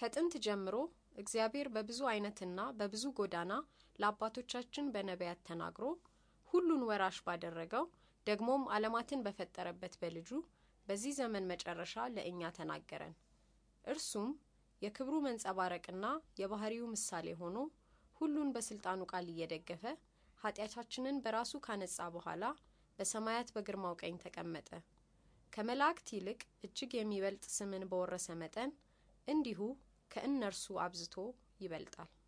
ከጥንት ጀምሮ እግዚአብሔር በብዙ አይነትና በብዙ ጎዳና ለአባቶቻችን በነቢያት ተናግሮ ሁሉን ወራሽ ባደረገው ደግሞም ዓለማትን በፈጠረበት በልጁ በዚህ ዘመን መጨረሻ ለእኛ ተናገረን። እርሱም የክብሩ መንጸባረቅና የባህሪው ምሳሌ ሆኖ ሁሉን በስልጣኑ ቃል እየደገፈ ኃጢአታችንን በራሱ ካነጻ በኋላ በሰማያት በግርማው ቀኝ ተቀመጠ። ከመላእክት ይልቅ እጅግ የሚበልጥ ስምን በወረሰ መጠን እንዲሁ ከእነርሱ አብዝቶ ይበልጣል።